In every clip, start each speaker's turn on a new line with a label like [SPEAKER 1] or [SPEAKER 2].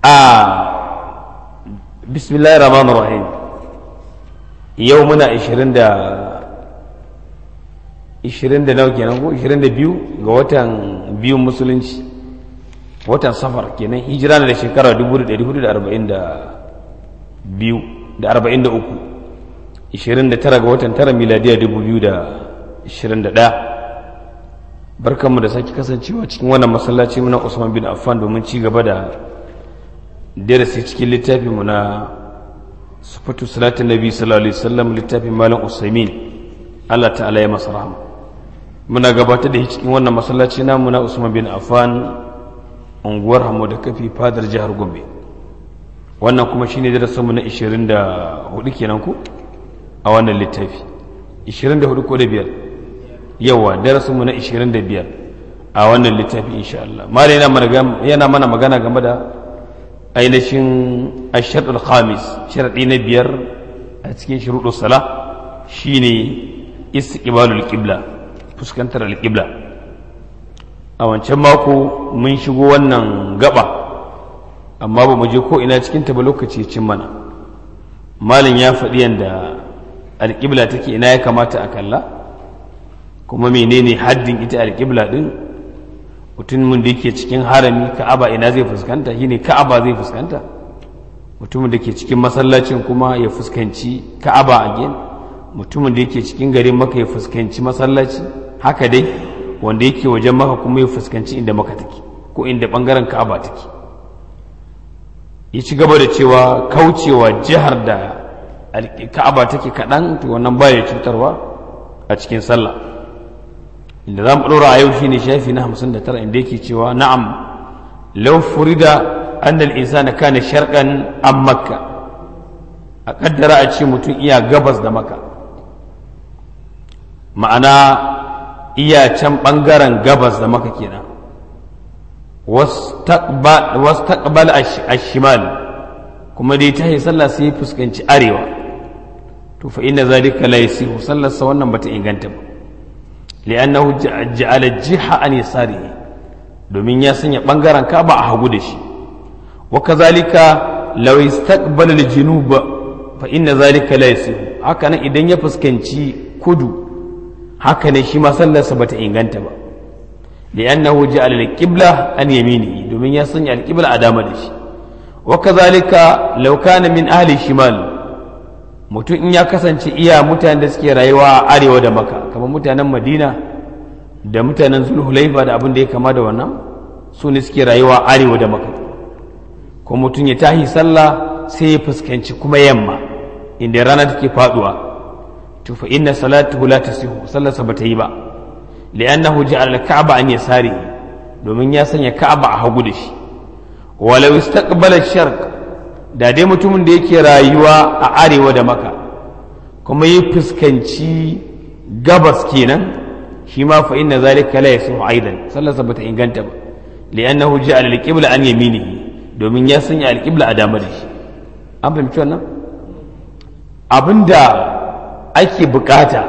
[SPEAKER 1] a bismillahir rahmanir rahim yau muna 20 da 20 da nawa kenan ko 22 ga watan biyun musulunci watan safar kenan hijira na da shekara 1442 da 43 29 ga watan tara miladiya 2021 barkanmu da sake kasancewa cikin wannan masallaci muna Usman bin Affan domin ci gaba da darasi cikin littafinmu na sufatu salatin nabi sallallahu alaihi wasallam littafin malam Usaimin Allah ta'ala ya masa rahama muna gabatar da shi cikin wannan masallaci namu na Usman bin Affan unguwar Hamo da kafi fadar jihar Gombe wannan kuma shine darasinmu na 24 kenan ku a wannan littafi 24 ko da biyar yawa darasinmu na 25 a wannan littafi insha Allah mala yana mana magana game da ainihin ashadul khamis sharadi na biyar a cikin shuruɗu sala shine istiqbalul qibla fuskantar alqibla a wancan mako mun shigo wannan gaba amma ba mu je ko ina cikin ta ba lokaci cin mana malin ya faɗi yanda alqibla take ina ya kamata a kalla kuma menene haddin ita alƙibla ɗin mutumin da yake cikin harami ka'aba ina zai fuskanta shine ka'aba zai fuskanta mutumin da ke cikin masallacin kuma ya fuskanci ka'aba a gen mutumin da yake cikin garin maka ya fuskanci masallaci haka dai wanda yake wajen maka kuma ya fuskanci inda maka take ko inda bangaren ka'aba take ya ci gaba da cewa kaucewa jihar da ka'aba take kaɗan to wannan baya cutarwa a cikin sallah inda za mu ɗora a yau shine shafi na hamsin da tara inda yake cewa na'am lau furida annal insana kana sharqan an makka a kaddara a ce mutum iya gabas da maka ma'ana iya can ɓangaren gabas da maka kenan wastaqbal ash-shimal kuma dai ta yi sallah sai ya fuskanci arewa to fa inna zalika la yasihu sallarsa wannan bata inganta ba li'annahu ja'ala jiha an yasarihi domin ya sanya bangaren Ka'aba a hagu da shi wa kazalika law istaqbala al-junub fa inna zalika la yasihu haka nan idan ya fuskanci kudu haka ne shi ma sallarsa bata inganta ba li'annahu ja'ala al-qibla an yaminihi domin ya sanya al-qibla a dama da shi wa kazalika law kana min ahli shimal mutum in ya kasance iya mutanen da suke rayuwa a arewa da maka kamar mutanen madina da mutanen zulhulaifa da abin da ya kama da wannan su ne suke rayuwa a arewa da maka ko mutum ya tahi sallah sai ya fuskanci kuma yamma inda rana take faduwa to fa inna salatuhu la tasihu sallarsa bata yi ba li'annahu ja'ala al-ka'ba an yasari domin ya sanya ka'aba a hagu da shi walau istaqbala sharq da dai mutumin da yake rayuwa a arewa da maka kuma yi fuskanci gabas kenan shi ma fa inna zalika la yasihu aidan sallarsa bata inganta ba li'annahu ja'ala al-qibla an yaminihi domin ya sanya al-qibla a dama da shi an fahimci wannan abinda ake bukata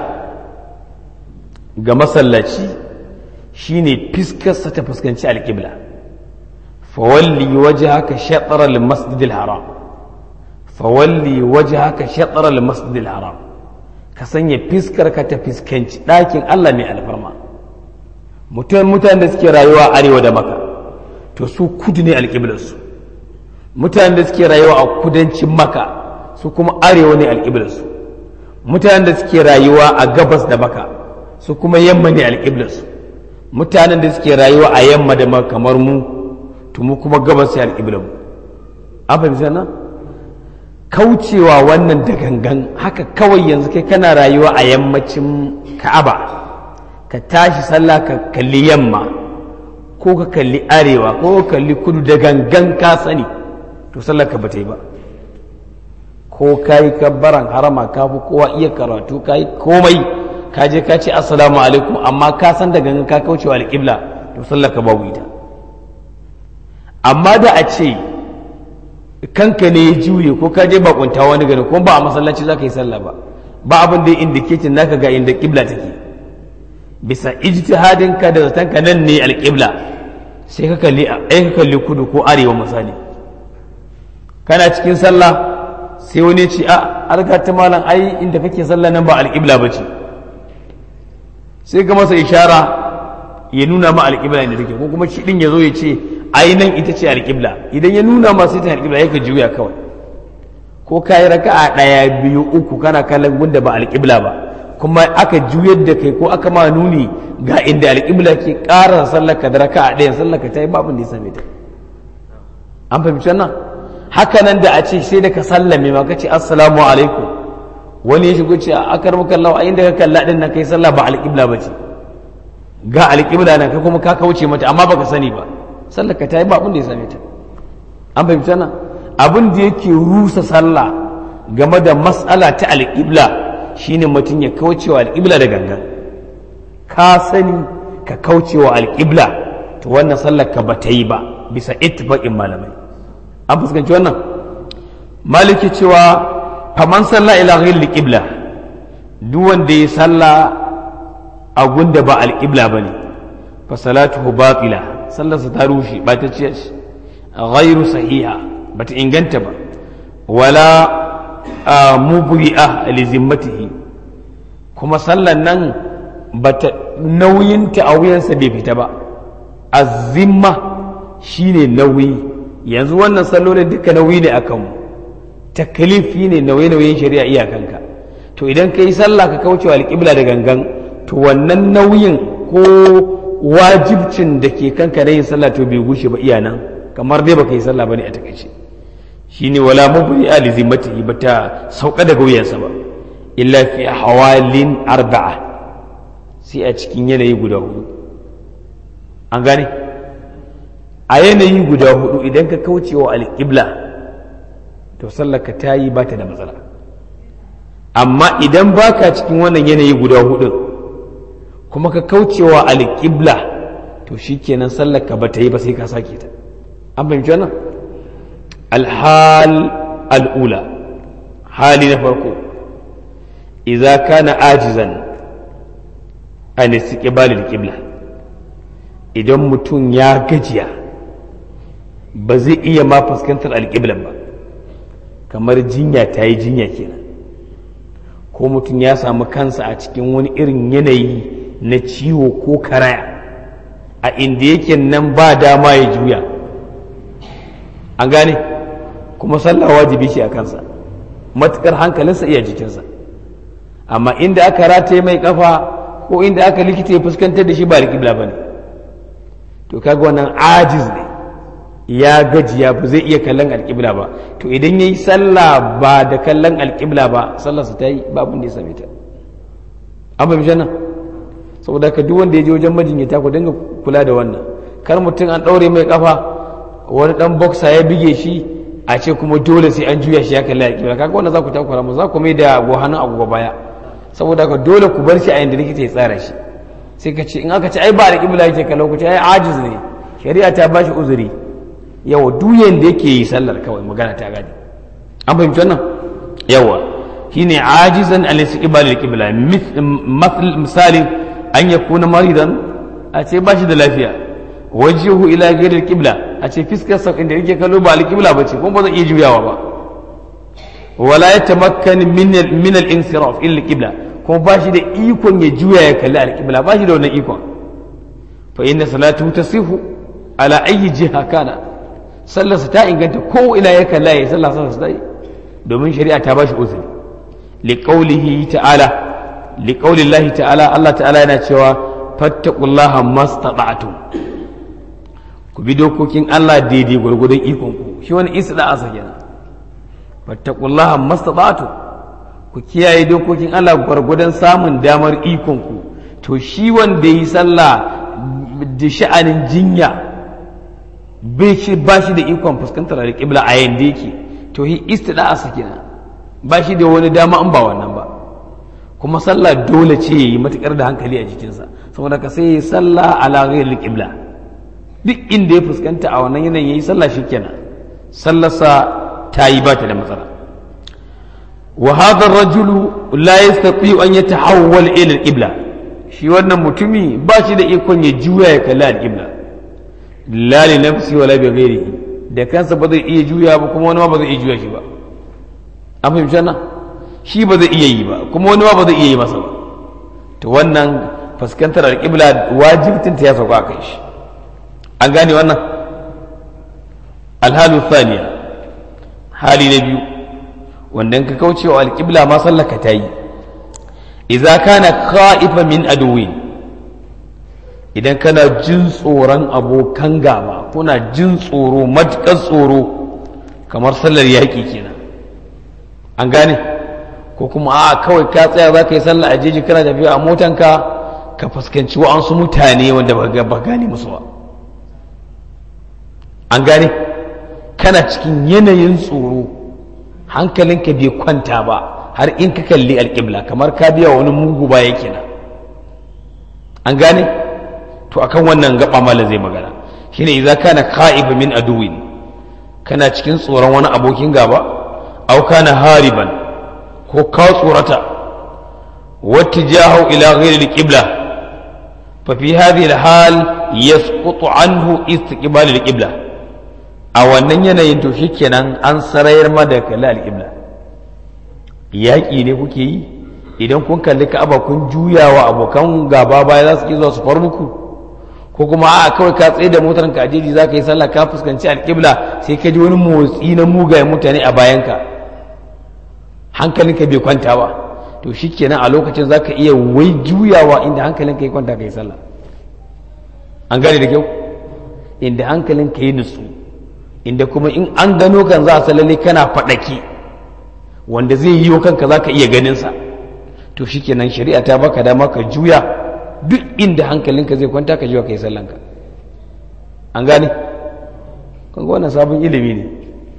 [SPEAKER 1] ga masallaci shine fiskarsa ta fuskanci al-qibla fawalli wajhaka shatr al-masjid al-haram fawalli wajhaka shatr al-masjid al-haram ka sanya fiskar ka ta fiskanci ɗakin Allah mai alfarma mutum mutanen da suke rayuwa arewa da maka to su kudu ne alƙiblarsu mutanen da suke rayuwa a kudancin maka su kuma arewa ne alƙiblarsu mutanen da suke rayuwa a gabas da maka su kuma yamma ne alƙiblarsu mutanen da suke rayuwa a yamma da maka kamar mu to mu kuma gabas ya alƙiblarmu an fahimci nan kaucewa wannan da gangan haka kawai yanzu kai kana rayuwa a yammacin ka'aba ka tashi sallah ka kalli yamma ko ka kalli arewa ko ka kalli kudu da gangan ka sani to sallar ka bata yi ba ko ka yi kabbaran harama ka fi kowa iya karatu ka yi komai ka je ka ce assalamu alaikum amma ka san da gangan ka kaucewa alƙibla to sallar ka babu ita amma da a ce kanka ne ya juye ko ka je bakunta wani gari kuma ba a masallaci za ka yi sallah ba ba abin da ya indicating naka ga inda kibla take bisa ijtihadin ka da zaton ka nan ne alƙibla sai ka kalli ai ka kalli kudu ko arewa misali kana cikin sallah sai wani ce a alga ta malam ai inda kake sallah nan ba alƙibla ba ce sai ka masa ishara ya nuna ma alƙibla inda take ko kuma shi din ya zo ya ce ai nan ita ce alƙibla idan ya nuna ma sai ta alƙibla ya ka juya kawai ko ka yi raka'a ɗaya biyu uku kana kallon gunda ba alƙibla ba kuma aka juyar da kai ko aka ma nuni ga inda alƙibla ke ƙara sallar ka da raka'a ɗaya sallar ka ta yi babin da ya same ta an fahimci wannan haka nan da a ce sai da ka sallame ma ka ce assalamu alaikum wani ya shigo ce a akar maka lawa a inda ka kalla din nan kai sallah ba alƙibla ba ce ga alƙibla nan kai kuma ka kauce mata amma baka sani ba sallar ka ta yi babin da ya same ta an fahimci wannan abin da yake rusa sallah game da mas'ala ta alƙibla shine mutum ya kaucewa alƙibla da gangan ka sani ka kaucewa alƙibla to wannan sallar ka ba ta yi ba bisa ittifaqin malamai an fuskanci wannan maliki cewa faman sallah ila ghayri qibla duk wanda ya salla a gunda ba alƙibla bane fa salatuhu batila sallarsa ta rushe ba ta ce ghayru sahiha bata inganta ba wala mubri'a li zimmatihi kuma sallan nan bata nauyinta a wuyansa bai fita ba azimma shine nauyi yanzu wannan sallolin duka nauyi ne akan mu taklifi ne nauye-nauyen shari'a iyakanka to idan ka yi sallah ka kauce wa alƙibla da gangan to wannan nauyin ko wajibcin da ke kanka na yin sallah to bai gushe ba iya nan kamar dai baka yi sallah bane a takaice shine wala mubri ali zimmatihi bata sauka daga wuyansa ba illa fi hawalin arba'a sai a cikin yanayi guda hudu an gane a yanayi guda hudu idan ka kauce wa alƙibla to sallaka ta yi ba ta da matsala amma idan baka cikin wannan yanayi guda hudu kuma ka kauce wa alƙibla to shikenan sallaka ba ta yi ba sai ka sake ta an fahimci wannan alhal al'ula hali na farko idza kana ajizan an istiqbalil qibla idan mutum ya gajiya ba zai iya ma fuskantar alƙiblan ba kamar jinya ta yi jinya kenan ko mutum ya samu kansa a cikin wani irin yanayi na ciwo ko karaya a inda yake nan ba dama ya juya an gane kuma sallah wajibi shi a kansa matukar hankalinsa iya jikinsa amma inda aka rataye mai kafa ko inda aka likita ya fuskantar da shi ba alƙibla ba ne to kaga wannan ajiz ne ya gajiya ba zai iya kallon alƙibla ba to idan ya yi sallah ba da kallon alƙibla ba sallarsa ta yi babin da ya same ta an fahimci nan saboda ka duk wanda ya je wajen majinyata ku dinga kula da wannan kar mutum an ɗaure mai kafa wani ɗan boxer ya bige shi a ce kuma dole sai an juya shi ya kalli alƙibla kaga wannan za ku takura mu za ku mai da gohanin agogo baya saboda ka dole ku bar shi a yanda likita ya tsara shi sai ka ce in aka ce ai ba alƙibla yake kallon ku ce ai ajiz ne shari'a ta ba shi uzuri yawa duyan da yake yi sallar kawai magana ta gadi an fahimci wannan yawa shine ajizan al istiqbal al qibla misali an yakuna maridan a ce ba shi da lafiya wajihu ila ghayr al qibla a ce fiskar sa inda yake kallo ba al qibla bace kuma ba zai iya juyawa ba wala yatamakkan min min al insiraf ila al qibla kuma ba shi da ikon ya juya ya kalli al qibla ba shi da wannan ikon fa inna salatu tasihu ala ayyi jiha kana sallarsa ta inganta ko ina ya kalla ya sallah sallarsa ta yi domin shari'a ta bashi uzuri liqaulihi ta'ala liqaulillahi ta'ala Allah ta'ala yana cewa fattaqullaha mastata'tum ku bi dokokin Allah daidai gwargwadon ikon ku shi wani istida asa kenan fattaqullaha mastata'tum ku kiyaye dokokin Allah gwargwadon samun damar ikon ku to shi wanda yi sallah da sha'anin jinya bai shi ba shi da ikon fuskantar alƙibla a yanda yake to hi istida a sakina ba shi da wani dama an ba wannan ba kuma sallah dole ce yi matukar da hankali a jikinsa saboda ka sai sallah ala ghairi alqibla duk inda ya fuskanta a wannan yanayin yayi sallah shikenan sallarsa ta yi bata da matsala wa hadha ar-rajulu la yastati an yatahawwal ila al-qibla shi wannan mutumi ba shi da ikon ya juya ya kalli al-qibla la li nafsi wala bi ghairihi da kansa ba zai iya juya ba kuma wani ma ba zai iya juya shi ba an fahimci wannan shi ba zai iya yi ba kuma wani ma ba zai iya yi masa ba to wannan fuskantar alƙibla wajibtin ta ya sauka a kai shi an gane wannan alhalu thaniya hali na biyu wanda ka kauce wa alƙibla ma sallaka ta yi idza kana kha'ifa min aduwin idan kana jin tsoron abokan gaba kuna jin tsoro matuƙar tsoro kamar sallar yaƙi kenan an gane ko kuma a kawai ka tsaya za ka yi sallah a jeji kana tafiya a motanka ka fuskanci wa'ansu mutane wanda ba gane musu ba an gane kana cikin yanayin tsoro hankalinka bai kwanta ba har in ka kalli alƙibla kamar ka biya wani mugu ba yake na an gane to akan wannan gaba mala zai magana shine idza kana kha'ib min aduwin kana cikin tsoron wani abokin gaba aw kana hariban ko ka tsorata wattijahu ila ghairi alqibla fa fi hadhihi alhal yasqutu anhu istiqbal alqibla a wannan yanayin to shikenan an sarayar ma da kalli alqibla yaƙi ne kuke yi idan kun kalli ka'aba kun juyawa abokan gaba baya za su ki zuwa su far muku ko kuma a kawai ka tsaye da motar ka ajeji za ka yi sallah ka fuskanci alƙibla sai ka ji wani motsi na mugayen mutane a bayanka hankalinka bai kwanta ba to shikenan a lokacin za ka iya wai juyawa inda hankalinka ya kwanta ka yi sallah an gane da kyau inda hankalinka ya nutsu inda kuma in an gano kan za a salale kana faɗaki wanda zai yi wa kanka za ka iya ganinsa to shikenan shari'a ta baka dama ka juya duk inda hankalinka zai kwanta ka jiwa ka yi sallanka an gane kan wannan sabon ilimi ne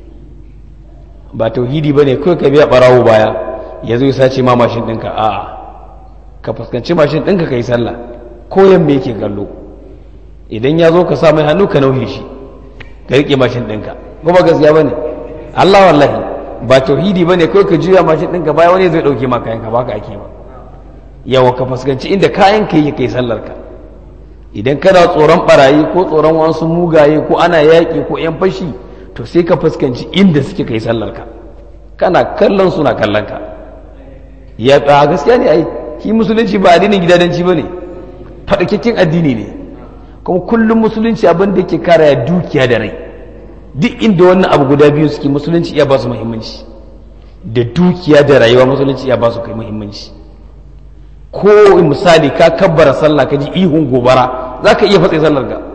[SPEAKER 1] ba tauhidi ba ne kawai ka biya barawo baya ya zo ya sace ma mashin ɗinka a ka fuskanci mashin ɗinka ka yi sallah koyan me yake kallo idan ya zo ka sa mai hannu ka nauhe shi ka riƙe mashin ɗinka kuma gaskiya ba ne allah wallahi ba tauhidi ba ne kawai ka juya mashin ɗinka baya wani zai ɗauke ma kayanka ba ka ake ba yawa ka fuskanci inda kayan ka yi kai sallar ka idan kana tsoron barayi ko tsoron wasu mugaye ko ana yaƙi ko yan fashi to sai ka fuskanci inda suke kai sallar ka kana kallon suna kallon ka ya a gaskiya ne ai shi musulunci ba addinin gidadanci ba ne faɗakakken addini ne kuma kullum musulunci abin da ke kare dukiya da rai duk inda wannan abu guda biyu suke musulunci iya ba su muhimmanci da dukiya da rayuwa musulunci iya ba su kai muhimmanci ko misali ka kabbara sallah ka ji ihun gobara za ka iya fatsa sallar ka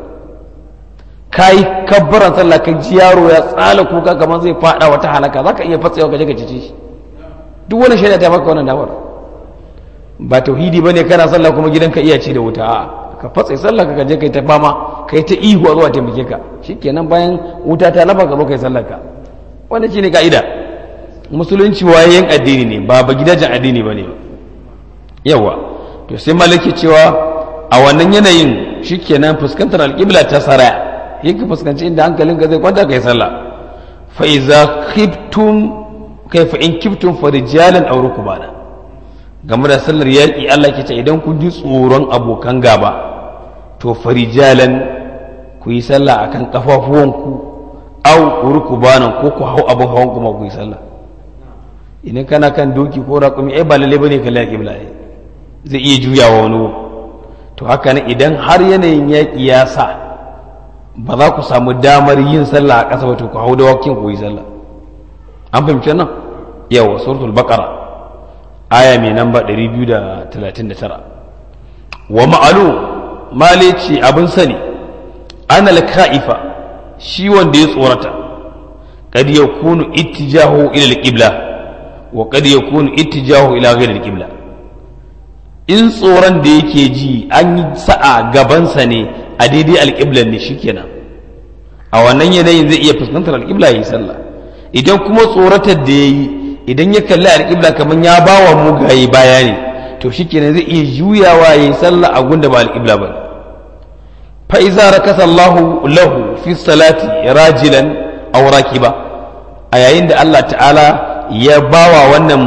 [SPEAKER 1] ka yi kabbaran sallah ka ji yaro ya tsala kuka kamar zai fada wata halaka za ka iya fatsa ka je ka cice shi duk wani shaida ta maka wannan damar ba tauhidi bane kana sallah kuma gidanka iya ci da wuta a ka fatsa sallah ka je kai ta fama kai ta ihu a zuwa taimake ka shikenan bayan wuta ta lafa ka zo kai sallar ka wannan shine ka'ida musulunci wayayen addini ne ba ba gidajen addini bane ba yawa to sai malaki cewa a wannan yanayin shikenan fuskantar alƙibla ta saraya yake fuskanci inda hankalinka zai kwanta kai sallah fa iza khiftum kaifa in kiftum fa rijalan aw rukbana game da sallar yaƙi Allah ke ce idan kun ji tsoron abokan gaba to fa rijalan ku yi sallah akan kafafuwanku aw rukbanan ko ku hau abin hawan kuma ku yi sallah idan kana kan doki ko raƙumi ai ba lalle bane ka laƙi bla zai iya juyawa wani to haka ne idan har yanayin yaƙi ya sa ba za ku samu damar yin sallah a ƙasa ba to ku hau da wakin ku yi sallah an fahimci nan yawa suratul baqara aya mai namba 239 wa ma'alu malici abin sani ana ka'ifa shi wanda ya tsorata kad yakunu ittijahu ila al-qibla wa kad yakunu ittijahu ila ghayr al-qibla in tsoron da yake ji an yi sa'a gabansa ne a daidai alƙiblar ne shikenan a wannan yanayin zai iya fuskantar alƙibla ya yi sallah idan kuma tsoratar da ya yi idan ya kalli alƙibla kamar ya ba wa mugaye baya ne to shikenan zai iya juyawa ya yi sallah a gunda ba alƙibla ba fa iza rakasa Allahu lahu fi salati rajilan aw rakiba a yayin da Allah ta'ala ya bawa wannan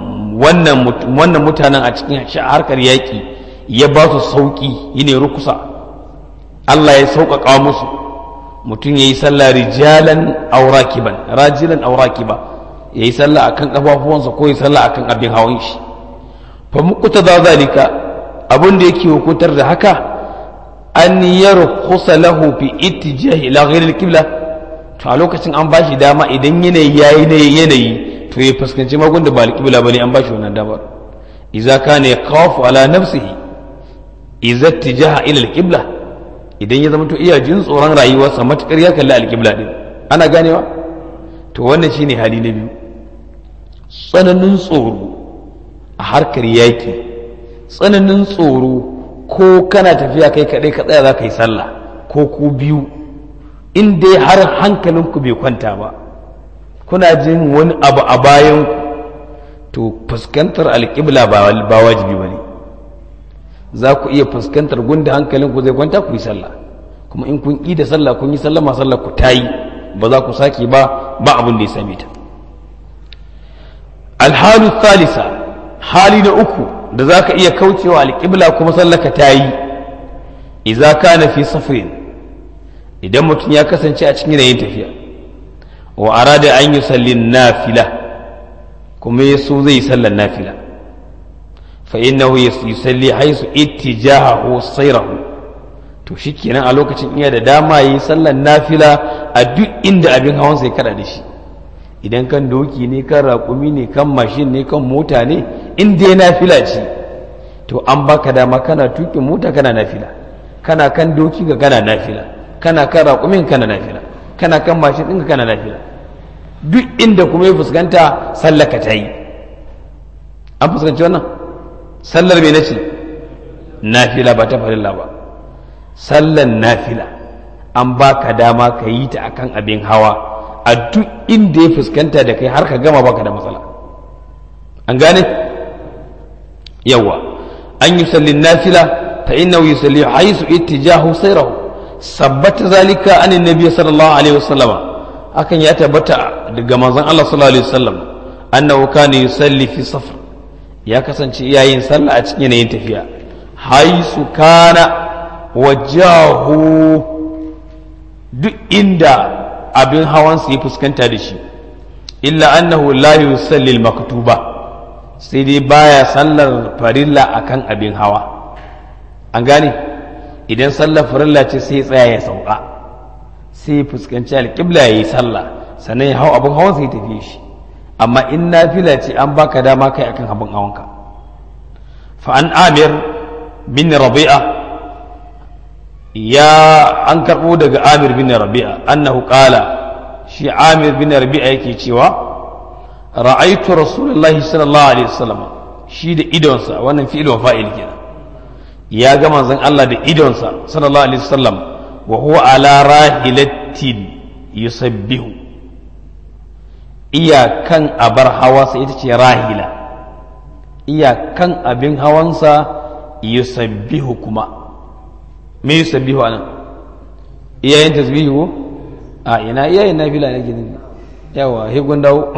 [SPEAKER 1] wannan mutanen a cikin harkar yaƙi ya ba su sauƙi yine rukusa Allah ya sauƙaƙa musu mutum yayi sallah rijalan aw rakiban rajilan aw rakiba yayi sallah akan kafafuwansa ko yayi sallah akan abin hawan shi fa muqtada zalika abin da yake hukuntar da haka an yarkhusa lahu fi ittijahi ila ghairi al-qibla to a lokacin an bashi dama idan yanayi yayi ne yanayi to ya fuskanci magun da ba al-qibla bane an bashi wannan damar idza kana yakhafu ala nafsihi idza ittijaha ila al-qibla idan ya zama to iya jin tsoron rayuwarsa matukar ya kalli al-qibla din ana ganewa to wannan shine hali na biyu tsananin tsoro a harkar yaki tsananin tsoro ko kana tafiya kai kaɗai ka tsaya za ka yi sallah ko ku biyu in dai har hankalinku bai kwanta ba kuna jin wani abu a bayan to fuskantar alƙibla ba wajibi ba ne za ku iya fuskantar gunda hankalinku zai kwanta ku yi sallah kuma in kun da sallah kun yi sallah ma sallah ku ta yi ba za ku sake ba ba abin da ya same ta alhalu thalisa hali na uku da za ka iya kaucewa alƙibla kuma sallaka ta yi iza ka na fi safirin idan mutum ya kasance a cikin yanayin tafiya wa arada an yi sallin nafila kuma ya so zai sallan nafila fa innahu yusalli haisu ittijahahu sayrahu to shikenan a lokacin iya da dama yi sallan nafila a duk inda abin hawan sai kada da shi idan kan doki ne kan raƙumi ne kan mashin ne kan mota ne in dai nafila ce to an baka dama kana tuƙin mota kana nafila kana kan doki ga kana nafila kana kan raƙumin kana nafila kana kan mashin ɗinka kana nafila duk inda kuma ya fuskanta sallaka ta yi an fuskanci wannan sallar mai nace nafila ba ta farilla ba sallar nafila an baka dama ka yi ta akan abin hawa a duk inda ya fuskanta da kai har ka gama baka da matsala an gane yawa an yi sallin nafila fa innahu yusalli haisu ittijahu sayrahu sabbata zalika an annabi sallallahu alaihi wasallam akan ya tabbata daga manzon Allah sallallahu alaihi wasallam annahu kana yusalli fi safar ya kasance yayin sallah a cikin yanayin tafiya haisu kana wajahu duk inda abin hawansa ya fuskanta da shi illa annahu la yusalli al-maktuba sai dai baya sallar farilla akan abin hawa an gane idan sallar farilla ce sai tsaya ya sauka sai fuskanci alƙibla ya yi sallah sannan ya hau abin hawan sai tafi shi amma in nafila ce an baka dama kai akan abin hawanka fa an amir bin rabi'a ya an karɓo daga amir bin rabi'a annahu qala shi amir bin rabi'a yake cewa ra'aitu rasulullahi sallallahu alaihi wasallam shi da idonsa wannan fi'il wa fa'il kenan ya ga manzon Allah da idonsa sallallahu alaihi wasallam wa huwa ala rahilatin yusabbihu iyakan abar hawansa ita ce rahila iyakan abin hawansa yusabbihu kuma me yusabbihu anan iyayen tasbihu a ina iyayen nafila ne gidan yawa he gundawo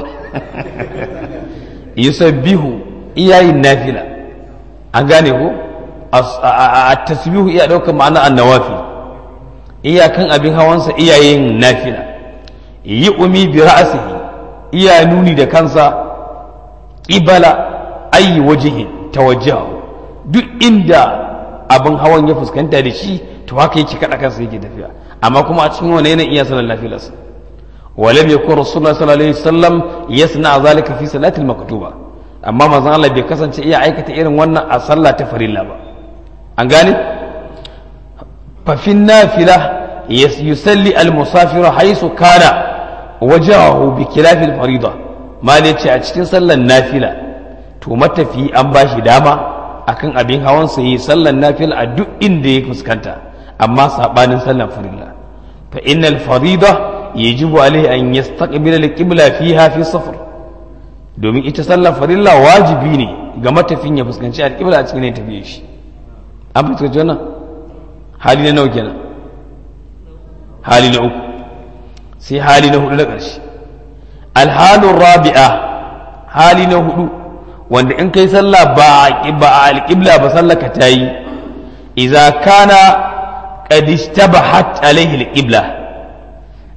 [SPEAKER 1] yusabbihu iyayen nafila an gane ko a tasbihu iya daukar ma'ana annawafi iyakan abin hawansa iyayen nafila yi umi bi ra'asihi iya nuni da kansa qibala ayi wajihin tawajjahu duk inda abin hawan ya fuskanta da shi to haka yake kada kansa yake tafiya amma kuma a cikin wani yanayin iya sanar lafilarsa ولم يكن رسول الله صلى الله عليه وسلم يصنع ذلك في صلاة المكتوبة أما ما زال الله بكسن شيء عيكة إيرن وانا أصلى تفريل الله أنقاني ففي النافلة يسلي المسافر حيث كان وجهه بخلاف الفريضة ما ليتي أتشتين صلى النافلة تومت في أنباش داما akan abin hawan sa yi sallar nafila a duk inda ya fuskanta amma sabanin sallar farilla fa innal farida yajibu alaihi an yastaqbila al-qibla fiha fi safar domin ita sallar farilla wajibi ne ga matafin ya fuskanci al-qibla a cikin ne tafiye shi an fuskanci wannan hali na nawa kenan hali na uku sai hali na hudu na ƙarshe alhalun rabi'a hali na hudu wanda in kai sallah ba a alƙibla ba sallaka ta yi idza kana qad istabahat alaihi alqibla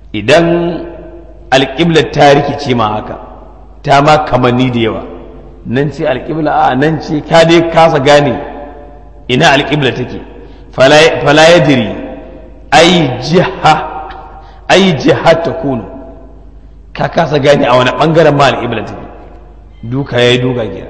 [SPEAKER 1] idan alƙiblar ta rikice ma haka ta ma kamanni da yawa nan ce alƙibla a nan ce ka dai kasa gane ina alƙibla take fala ya jiri ai jiha ai jiha ta kunu ka kasa gane a wani ɓangaren ma alƙibla take duka ya yi duka gida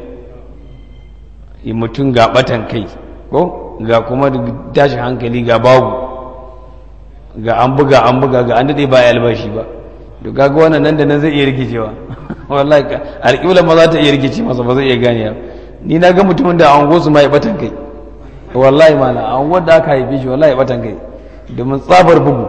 [SPEAKER 1] mutum ga ɓatan kai ko ga kuma tashin hankali ga babu ga an buga an buga ga an daɗe ba ya albashi ba to kaga wannan nan da nan zai iya rikicewa wallahi alƙibla ma za ta iya rikice masa ba zai iya gane ni na ga mutumin da an su ma ya batan kai wallahi mala an wanda aka haife shi wallahi ya batan kai domin tsabar bugu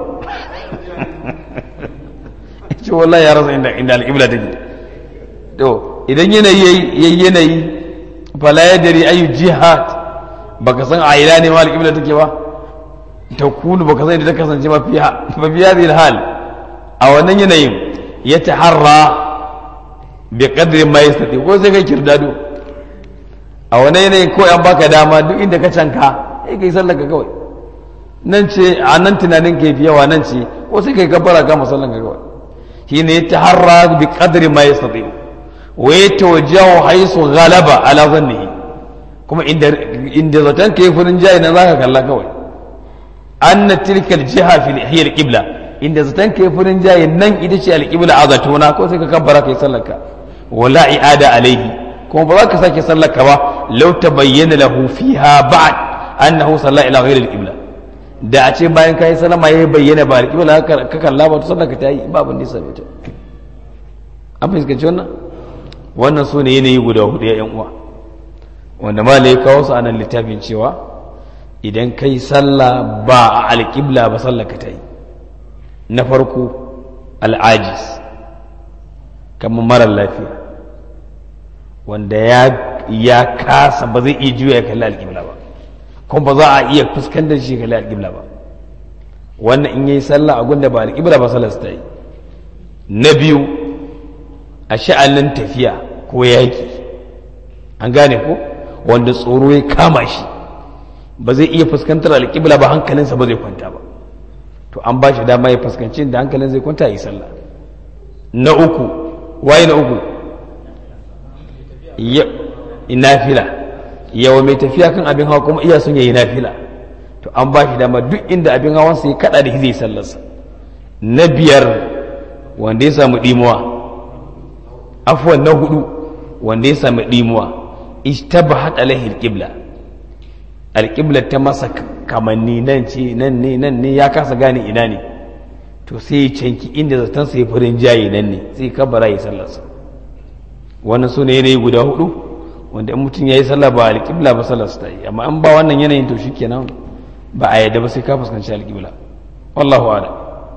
[SPEAKER 1] ce wallahi ya rasa inda inda alƙibla take to idan yanayi yayi yanayi fala yadri ayu jihad baka san a ina ne ma alƙibla take ba ta kunu baka san inda ta kasance ba fiha ba fiha zai hal a wannan yanayin ya taharra bi qadri ma yastati ko sai kai kirdado a wannan yanayin ko an baka dama duk inda ka canka sai kai sallar ka kawai nan ce a nan tunanin ka fi yawa nan ce ko sai kai gabbara ka musallan ka kawai shine ya taharra bi qadri ma yastati wa yatawajjahu haythu ghalaba ala dhannihi kuma inda inda zaton kai furin jayi na zaka kalla kawai anna tilka aljiha fi hiya alqibla inda zaton kai furin jayi nan ita ce alqibla a zatona ko sai ka kabbara kai sallarka wala i'ada alaihi kuma ba za ka sake sallarka ba law tabayyana lahu fiha ba'd annahu salla ila ghayri alqibla da a ce bayan kai sallama yayi bayyana ba alqibla ka kalla ba to sallarka ta yi ba abin da ya same ta an fuskanci wannan wannan su ne yanayi guda hudu ya yan uwa wanda ma ya kawo su a nan littafin cewa idan kai sallah ba a alƙibla ba sallah ka ta yi na farko al'ajis kamar marar lafiya wanda ya kasa ba zai iya juya ya kalli alƙibla ba kuma ba za a iya fuskantar shi kalli alƙibla ba wannan in yi sallah a gunda ba alƙibla ba sallah ta yi na biyu a sha'anin tafiya ko yaƙi an gane ko wanda tsoro ya kama shi ba zai iya fuskantar alƙibla ba hankalinsa ba zai kwanta ba to an ba shi dama ya fuskanci da hankalin zai kwanta yi sallah na uku waye na uku nafila yawa mai tafiya kan abin hawa kuma iya sun yayi nafila to an ba shi dama duk inda abin hawan sai kada da zai sallarsa na biyar wanda ya samu dimuwa afwan na hudu wanda ya samu dimuwa ishtabahat alaihi alqibla alqibla ta masa kamanni nan ce nan ne nan ne ya kasa gane ina ne to sai ya canki inda zaton sai furin jayi nan ne sai kabara ya sallarsa wannan su ne yanayi guda hudu wanda in mutum ya yi sallah ba alƙibla ba sallarsa ta yi amma an ba wannan yanayin to shikenan ba a yadda ba sai ka fuskanci alƙibla wallahu a'lam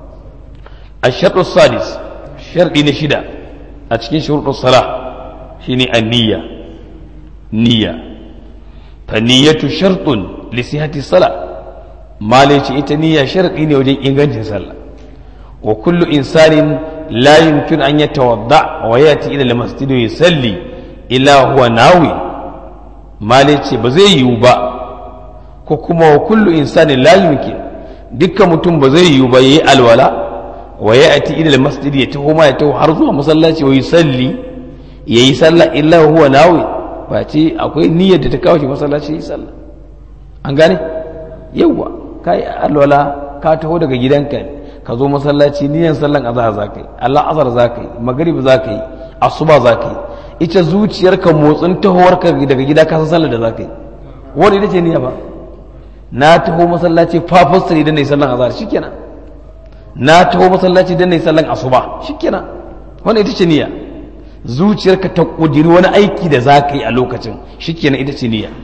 [SPEAKER 1] الشرط السادس شرط نشدة أتكين شروط الصلاة شيني النية نية فالنية شرط لصحة الصلاة ما ليش إتنية شرط إني وجي إنغانج صلاة وكل إنسان لا يمكن أن يتوضع ويأتي إلى المسجد ويصلي إلا هو ناوي ما ليش بزي يوبا كوكما وكل إنسان لا يمكن دكا متم بزي يوبا يي الولا ويأتي إلى المسجد يتهو ما يتهو حرزوها مصلاتي ويصلي يي صلى إلا هو ناوي فأتي أقول نية تتكاوشي مصلاتي يصلى an gane yawwa ka yi alwala ka taho daga gidanka ka zo masallaci niyan sallan azhar za ka yi allah azhar za ka yi magrib za ka yi asuba za ka yi ita zuciyarka motsin tahowarka daga gida ka san sallar da za ka yi wani ita ce niyya ba na taho masallaci fafasta idan na yi sallan azhar shikenan na taho masallaci idan na yi sallan asuba shikenan wani ita ce niyya zuciyarka ta kudiri wani aiki da za ka yi a lokacin shikenan ita ce niyya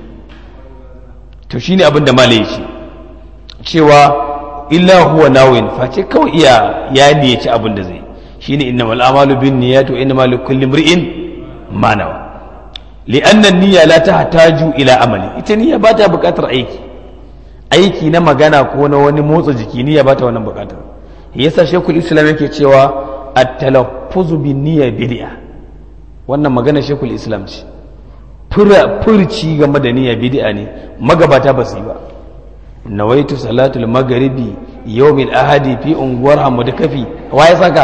[SPEAKER 1] to shine abin da malai ce cewa illa huwa nawin face kawai iya ya niyyaci abin da zai shine innamal a'malu bin niyyati wa innamal likulli imri'in ma nawa li'anna an-niyya la tahtaju ila amali ita niyya ba ta buƙatar aiki aiki na magana ko na wani motsa jiki niyya ba ta wannan buƙatar yasa shekul islam yake cewa at-talaffuzu bin niyya bid'a wannan magana shekul islam ce furci game da niyya bid'a ne magabata ba su yi ba nawaitu salatul magharibi yawmin ahadi fi unguwar hamadu kafi wa ya saka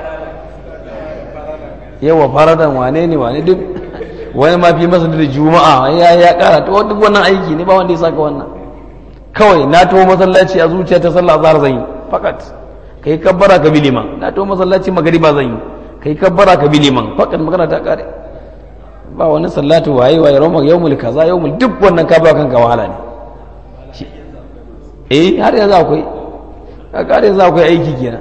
[SPEAKER 1] yawa faradan wane ne wane duk wani ma fi masa da juma'a ya ya kara to duk wannan aiki ne ba wanda ya saka wannan kawai na taho masallaci a zuciya ta sallah azhar zan yi fakat kai kabbara ka bi liman na taho masallaci magariba zan yi kai kabbara ka bi liman fakat magana ta kare ba wani sallatu waye waye roma yawmul kaza yawmul duk wannan ka ba kanka wahala ne eh har yanzu akwai har yanzu akwai aiki kenan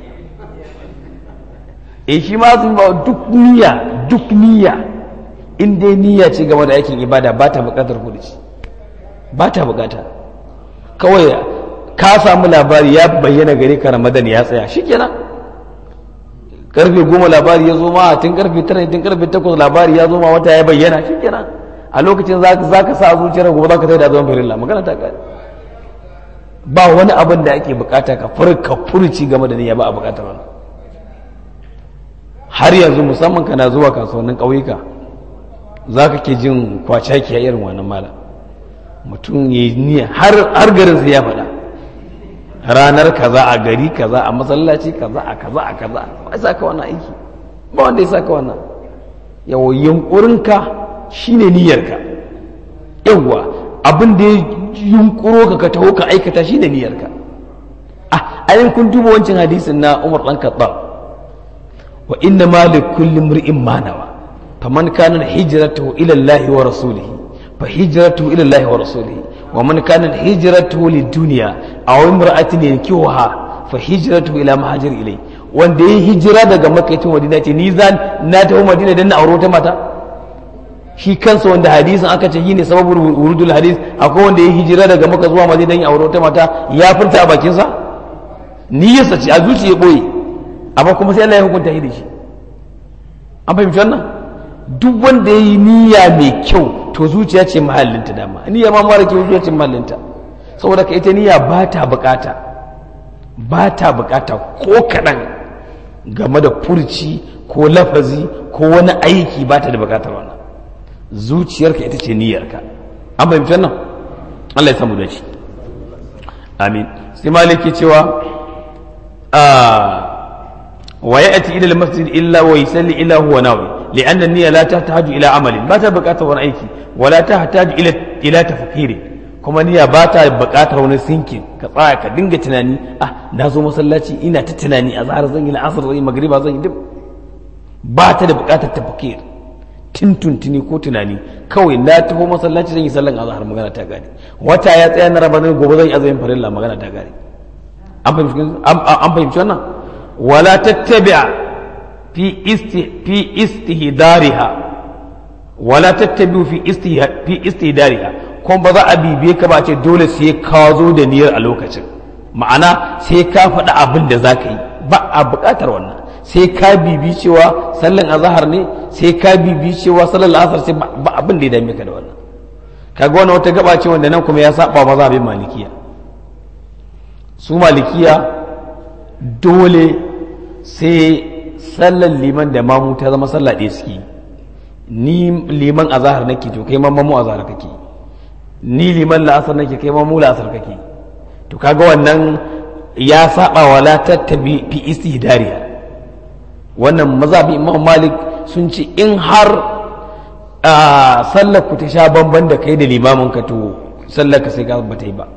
[SPEAKER 1] eh shi ma sun ba duk niyya duk niyya in dai niyya ce game da aikin ibada ba ta bukatar kudi ba ta bukata kawai ka samu labari ya bayyana gare ka ramadan ya tsaya shikenan karfe goma labari ya zo ma tun karfe tara tun karfe takwas labari ya zo ma wata ya bayyana shikenan a lokacin za ka sa zuciyar gobe za ka da zaman firilla magana ta kare ba wani abin da ake bukata ka furka furci game da niyya ba a bukatar wannan har yanzu musamman kana zuwa kasuwannin ƙauyuka za ka ke jin kwacaki a irin wannan mala mutum ya yi niyya har garin sai ya faɗa ranar kaza a gari kaza a masallaci kaza a kaza a kaza ba sa ka wannan aiki ba wanda ya sa ka wannan yawo yunkurinka shine niyyarka yawwa abin da ya yunkuro ka ka taho ka aikata shine niyyarka ah ayin kun duba wancan hadisin na Umar dan Khattab wa inna ma li kulli imri'in ma nawa faman kana hijratuhu ila Allah wa rasulih fa hijratuhu ila Allah wa rasulih wa man kana hijratuhu lid dunya aw imra'atin yankihuha fa hijratuhu ila ma hajar ilay wanda ya hijira daga makka ta madina ce ni zan na tafi madina dan na aure ta mata shi kansa wanda hadisin aka ce shine sababul wurudul hadis akwai wanda ya hijira daga makka zuwa madina dan ya aure ta mata ya furta a bakin sa niyyarsa ce a zuciya boye amma kuma sai Allah ya hukunta shi da shi an fahimci wannan duk wanda ya yi niyya mai kyau to zuciya ce mahallinta dama niyya ma mara kyau zuciya ce mahallinta saboda ka ita niyya ba ta bukata ba ta bukata ko kaɗan game da furci ko lafazi ko wani aiki ba ta da bukatar wannan zuciyarka ita ce niyyarka an fahimci wannan Allah ya samu da shi amin sai maliki cewa ويأتي إلى المسجد إلا ويسلي إلا هو ناوي لأن النية لا تحتاج إلى عمل ما تبقى ولا أيكي ولا تحتاج إلى إلى تفكير kuma niyya ba ta buƙatar wani sinkin ka tsaya ka dinga tunani ah na zo masallaci ina ta tunani a zahar zan yi la'asar zan yi magriba zan yi duk ba ta da buƙatar tafakir tuntuntuni ko tunani kawai na taho masallaci zan yi sallan azhar magana ta gane wata ya tsaya na ramadan gobe zan yi azumin farilla magana ta gane an fahimci wannan ولا تتبع في است في استهدارها ولا تتبع في استه في استهدارها kuma ba za a bibiye ka ba ce dole sai ka zo da niyyar a lokacin ma'ana sai ka faɗi abin da za ka yi ba a buƙatar wannan sai ka bibi cewa sallan azahar ne sai ka bibi cewa sallan asar sai ba abin da ya dame ka da wannan kaga wannan wata gaba ce wanda nan kuma ya saba mazhabin malikiya su malikiya dole sai sallar liman da mamu ta zama sallah ɗaya suke ni liman a zahar nake to kai mamu a zahar kake ni liman la'asar nake kai mamu la'asar kake to kaga wannan ya saba wa la tattabi fi istihdariya wannan mazhabi imam malik sun ce in har sallar ku ta sha bamban da kai da limamin ka to sallar ka sai ka ba ta yi ba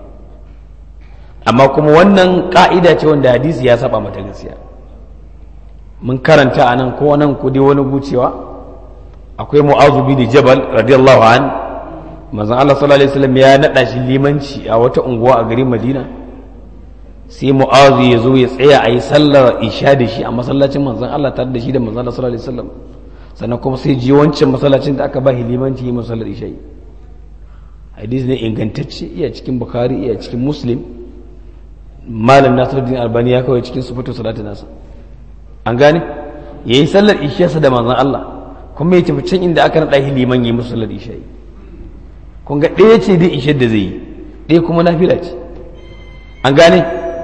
[SPEAKER 1] amma kuma wannan ka'ida ce wanda hadisi ya saba mata gaskiya mun karanta a nan ko nan ku dai wani gucewa akwai mu'azu bin jabal radiyallahu an manzon Allah sallallahu alaihi wasallam ya nada shi limanci a wata unguwa a garin Madina sai mu'azu ya zo ya tsaya a yi sallar isha da shi a masallacin manzon Allah tare da shi da manzon Allah sallallahu alaihi wasallam sannan kuma sai ji wancan masallacin da aka ba shi limanci yi masallar isha hadisi ne ingantacce iya cikin bukhari iya cikin muslim malam nasiruddin albani ya kawai cikin sufatu salatu nasa an gane ya yi sallar ishiyarsa da manzan Allah kuma ya tafi can inda aka naɗa shi liman ya yi musu sallar isha'i kun ga ɗaya ce dai ishiyar da zai yi ɗaya kuma nafila ce an gane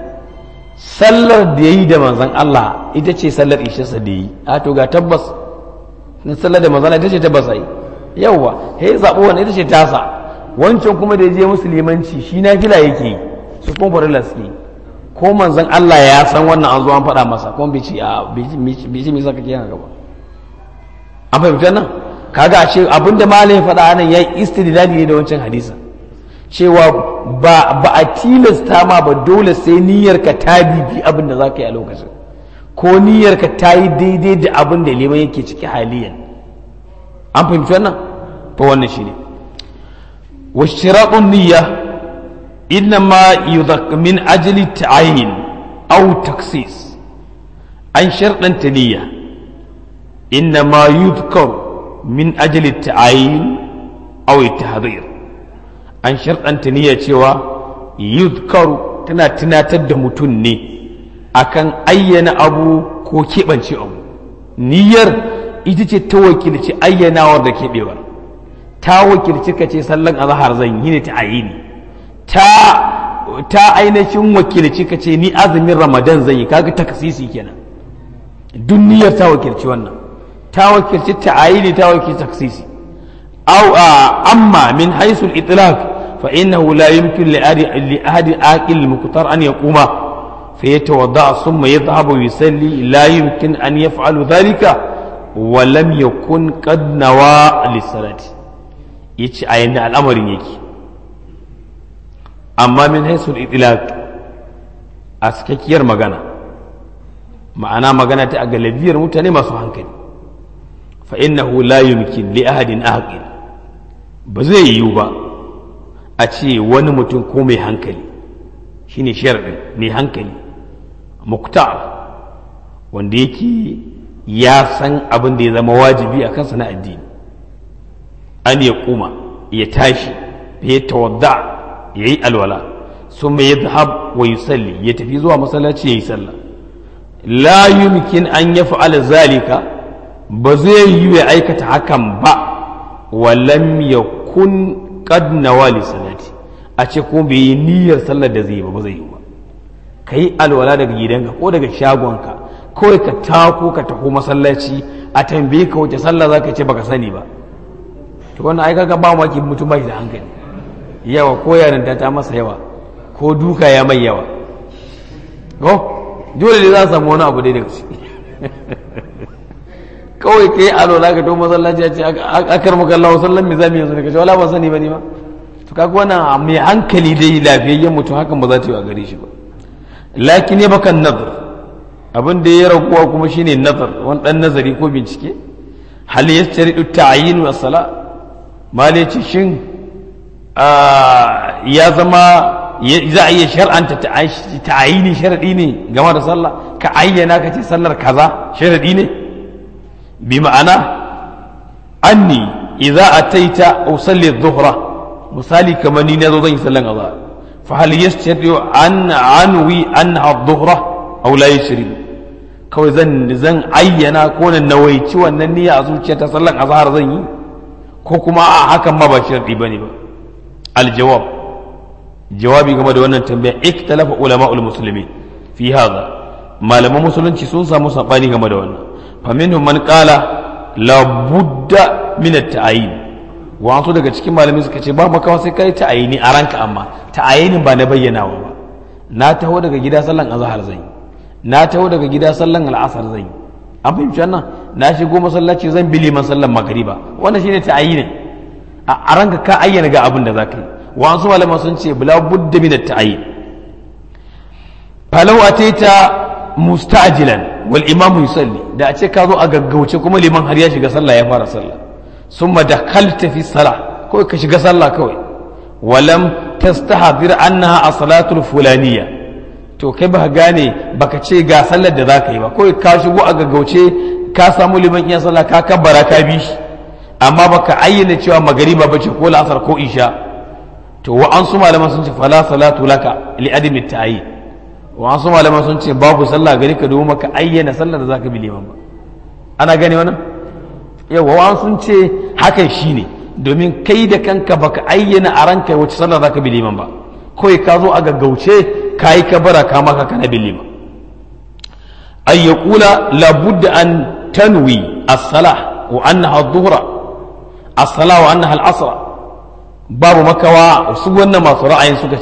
[SPEAKER 1] sallar da ya yi da manzan Allah ita ce sallar ishiyarsa da ya yi a to ga tabbas na sallar da manzan ita ce tabbas a yi yawwa ya yi zaɓo wani ita ce tasa wancan kuma da ya je musulmanci shi nafila yake yi su kuma farilla suke yi ko manzon Allah ya san wannan an zo an faɗa masa kuma bai ce a bai ce me saka kiyan gaba an fahimta nan kaga a ce abinda malam ya faɗa nan yayi istidlali ne da wancan hadisin cewa ba ba a tilasta ma ba dole sai niyyar ka ta bibi abin da zaka yi a lokacin ko niyyar ka ta yi daidai da abin da liman yake ciki haliyan an fahimci wannan to wannan shine wa shiratun niyya إنما يذك من أجل التعيين أو تخصيص أن شرطا تنية إنما يذكر من أجل التعيين أو التحضير أن شرطا تنية شوى يذكر تنا تنا تدمتني أكن أين أبو ko keɓance abu niyyar ita ce ta wakilci ayyanawar da keɓewar ta wakilci ka ce sallan azahar zan yi ne ta ayini ta ta ainihin wakilci ka ce ni azumin ramadan zan yi kaga takasisi kenan duniyar ta wakilci wannan ta wakilci ta'ayini ta wakilci takasisi aw amma min haythu al-itlaq fa innahu la yumkin li ahadi aqil muqtar an yaquma فيتوضا ثم يذهب ويصلي لا يمكن ان يفعل ذلك ولم يكن قد نوى للصلاه يجي اين الامر يجي amma min haisul itilaq a cikakkiyar magana ma'ana magana ta a galabiyar mutane masu hankali fa innahu la yumkin li ahadin aqil ba zai yiwu ba a ce wani mutum ko mai hankali shine sharadin mai hankali muktar wanda yake ya san abin da ya zama wajibi a kansa na addini an ya kuma ya tashi ya tawadda ya yi alwala sun mai yadhab wa yusalli ya tafi zuwa masallaci ya yi sallah la yumkin an ya fa'ala zalika ba zai yi ya aikata hakan ba wa lam yakun qad nawali salati a ce ko bai yi niyyar sallar da zai yi ba ba zai yi ba ka yi alwala daga gidanka ko daga shagonka kawai ka tako ka taho masallaci a tambaye ka wace sallah za ka ce baka sani ba to wannan ai kaga ba maki mutum ba shi da hankali yawa ko yarinta ta masa yawa ko duka ya mai yawa ko dole ne za a samu wani abu dai daga ciki kawai ka yi alwala ka to masallaci a ce akar maka Allah sallan me zamu yanzu ne ka ce wala ba sani ba ne ma to kaga wannan mai hankali dai lafiyayyen mutum hakan ba za ta yi a gare shi ba lakin ya bakan nazar abin da ya raguwa kuma shine nazar wani dan nazari ko bincike hal yastaridu ta'yin wa sala male ce shin ya zama za a iya shar'anta ta'ayini sharadi ne game da sallah ka ayyana ka ce sallar kaza sharadi ne bi ma'ana anni idza ataita usalli adh-dhuhra misali kamar ni nazo zan yi sallan azhar fa hal yastadi an anwi anha adh-dhuhra aw la yashri kawai zan zan ayyana ko na nawaici wannan niyya a zuciyata sallan azhar zan yi ko kuma a hakan ma ba sharadi bane ba al-jawab jawabi game da wannan tambaya ikhtalafa ulama'ul muslimin fi hadha malaman musulunci sun samu sabani game da wannan faminhum man qala la budda min at-ta'yin wasu daga cikin malamai suka ce ba makawa sai kai ta'ayini a ranka amma ta'ayinin ba na bayyanawa ba na taho daga gida sallan azhar zan yi na taho daga gida sallan al'asar zan yi an fahimci wannan na shigo masallaci zan bi liman sallan magriba wannan shine ta'ayinin a ranka ka ayyana ga abin da zaka yi wasu malaman sun ce la budda min at-ta'yin falau ataita musta'jilan wal imamu yusalli da a ce ka zo a gaggauce kuma liman har ya shiga sallah ya fara sallah summa dakhalta fi salah kawai ka shiga sallah kawai walam tastahdir annaha as-salatu fulaniyya to kai ba gane baka ce ga sallar da zaka yi ba kawai ka shigo a gaggauce ka samu liman iya sallah ka kabbara ka bi shi amma baka ayyana cewa magariba bace ko la'asar ko isha to wa an su malaman sun ce fala salatu laka li adami ta'ayyin wasu malaman sun ce babu sallah gari ka domin maka ayyana sallah da zaka bi liman ba ana gane wannan yawa wa sun ce hakan shine domin kai da kanka baka ayyana a ranka wace sallah zaka bi liman ba kawai ka zo a gaggauce ka yi kabara ka maka kana bi liman ay yaqula la budda an tanwi as-salah wa annaha adh-dhuhra as-salah wa annaha al-asr babu makawa su wannan masu ra'ayin suka ce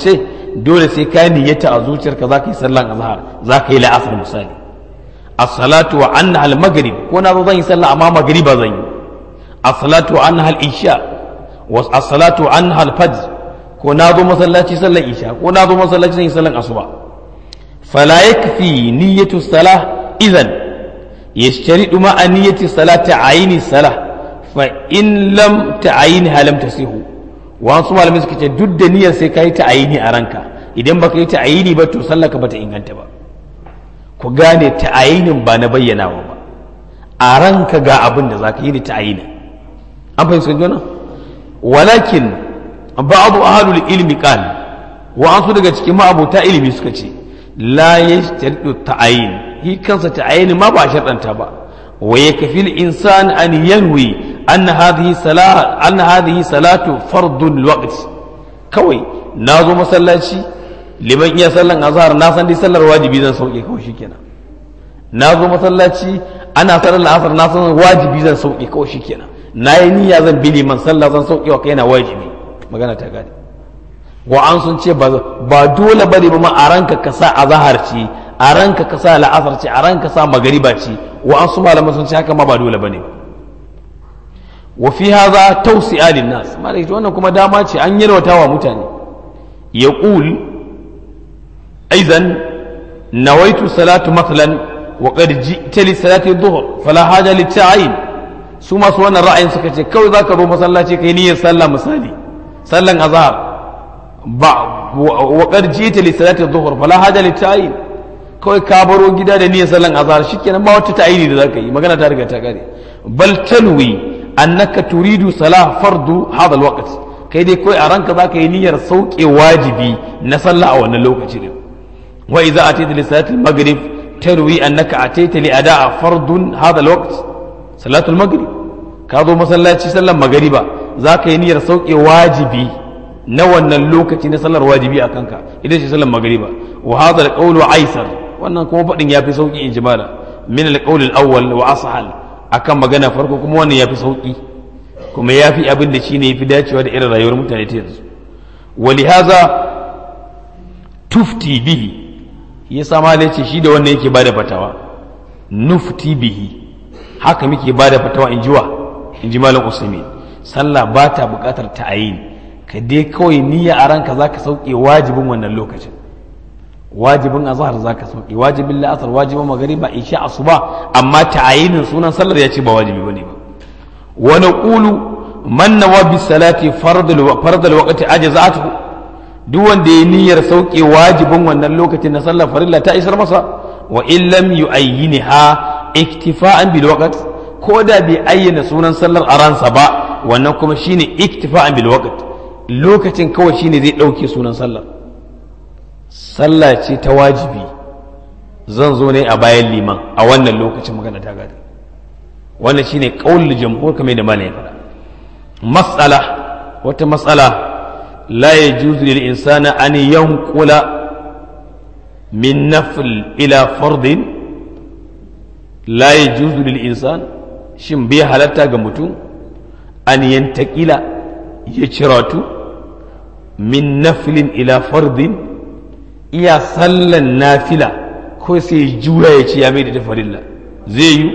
[SPEAKER 1] dole sai ka niyyata a zuciyarka za ka yi sallan azhar za ka yi la'asar misali as-salatu wa anna al-maghrib ko na zo zan yi sallah amma magriba zan yi as-salatu wa anna al-isha wa as-salatu wa anna al-fajr ko na zo masallaci sallan isha ko na zo masallaci zan yi sallan asuba fala yakfi niyyatu salah idan yashtaridu ma niyyati salati ayni salah fa in lam ta'ayinha lam tasihu wasu malamai suka ce duk da niyyar sai ka yi ta'ayini a ranka idan baka yi ta'ayini ba to sallaka bata inganta ba ku gane ta'ayinin ba na bayyanawa ba a ranka ga abin da za ka yi da ta'ayini an fahimci wannan walakin ba'adu ahlul ilmi qal wa an su daga cikin ma'abuta ilimi suka ce la yashtaridu ta'ayin hi kansa ta'ayini ma ba sharɗanta ba wa yakfi al-insan an yanwi أن هذه صلاة أن هذه صلاة فرض الوقت كوي نازو مسلاتي liman iya sallan azhar na san dai sallar wajibi zan sauke kawai shikenan na zo masallaci ana sallar asar na san wajibi zan sauke kawai shikenan na yi niyya zan bi liman sallah zan sauke wa kaina wajibi magana ta gane wa an sun ce ba dole bane ba ma a ranka ka sa azhar ce a ranka ka sa la'asar ce a ranka sa magariba ce wa an su malaman sun ce haka ma ba dole bane ba wa fi hadha tawsi'a lin nas malai wannan kuma dama ce an yalwata wa mutane yaqul aidan nawaitu salatu mathalan wa qad ji'ta li salati dhuhr fala haja li ta'yin su masu wannan ra'ayin suka ce kawai zaka zo masallaci kai niyyar sallah misali sallan azhar ba wa qad ji'ta li salati dhuhr fala haja li ta'yin kawai ka baro gida da niyyar sallan azhar shikenan ba wata ta'yini da zaka yi magana ta riga ta kare bal tanwi annaka turidu salah fardu hadha alwaqt kai dai kai a ranka zaka yi niyyar sauke wajibi na sallah a wannan lokaci ne wa idza atayta li salati almaghrib tarwi annaka atayta li ada'a fardun hadha alwaqt salatu almaghrib ka zo masallaci sallar magriba zaka yi niyyar sauke wajibi na wannan lokaci na sallar wajibi a kanka idan shi sallar magriba wa hadha alqawlu aisar wannan kuma fadin yafi sauki in jimala min alqawl alawwal wa ashal akan magana farko kuma wannan ya fi sauƙi kuma ya fi abin da shi ne ya fi dacewa da irin rayuwar mutane ta yanzu wali haza tufti bihi ya sama da ce shi da wannan yake bada fatawa nufti bihi haka muke bada fatawa in jiwa in ji malam usaimin sallah ba ta buƙatar ta'ayin ka dai kawai niyya a ranka za ka sauke wajibin wannan lokacin wajibin azhar zaka sauki wajibin la'asar wajibin magariba isha asuba amma ta'ayinin sunan sallar ya ce ba wajibi bane ba wa naqulu man nawa bi salati fardul fardul waqti ajza'atu duk wanda ya niyyar sauke wajibin wannan lokacin na sallar farilla ta isar masa wa in lam yu'ayyinha iktifa'an bil waqt ko da bai ayyana sunan sallar a ransa ba wannan kuma shine iktifa'an bil waqt lokacin kawai shine zai dauke sunan sallar sallah ce ta wajibi zan zo ne a bayan liman a wannan lokacin magana ta gada wannan shine qaulul jamhur kamar da malai faɗa mas'ala wata mas'ala la yajuzu lil insana an yanqula min nafl ila fardin la yajuzu lil insan shin bai halatta ga mutum an yantakila ya ciratu min naflin ila fardin iya sallan nafila ko sai juya ya ce ya mai da farilla zai yi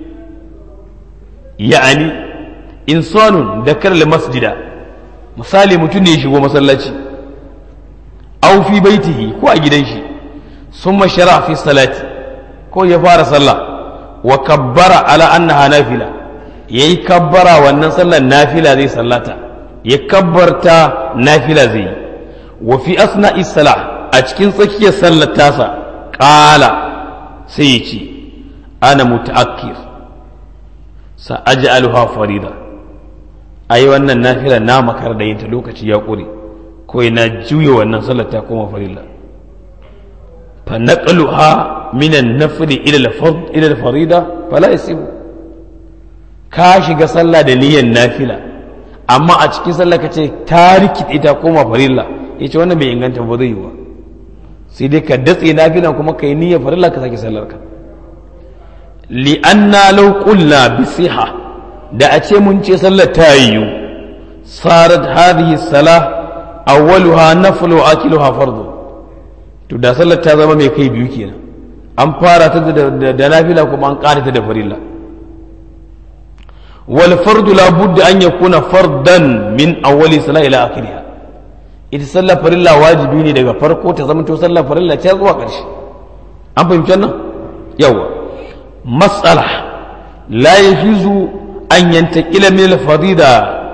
[SPEAKER 1] ya'ani insanun da karla masjida misali mutum ne ya shigo masallaci au fi baitihi ko a gidan shi sun mashara fi salati ko ya fara sallah wa kabbara ala annaha nafila ya yi kabbara wannan sallan nafila zai sallata ya kabbarta nafila zai yi wa fi asna'i salah a cikin tsakiyar sallar tasa ƙala sai ya ce ana muta'akkir sa aji aluha farida a yi wannan nafila na makar da yinta lokaci ya ƙure ko na juya wannan sallar ta koma farilla fa naqluha min an-nafli ila al-fard ila al-farida fala yasibu ka shiga sallah da niyyar nafila amma a cikin sallah kace ta rikide ta koma farilla yace wannan bai inganta ba zai yi ba sai dai ka datse nafilan kuma ka yi niyyar farilla ka sake sallar ka li'anna law qulna bi siha da a ce mun ce sallar ta yiwu sarat hadhihi salah awwaluha naflu wa akiluha fardu to da sallar ta zama mai kai biyu kenan an fara ta da nafila kuma an ƙara ta da farilla wal fardu la budda an yakuna fardan min awwali salat ila akhiriha ita sallar farilla wajibi ne daga farko ta zama to sallar farilla ce zuwa ƙarshe an fahimci wannan yawa mas'ala la yajuzu an yantaqila min al-farida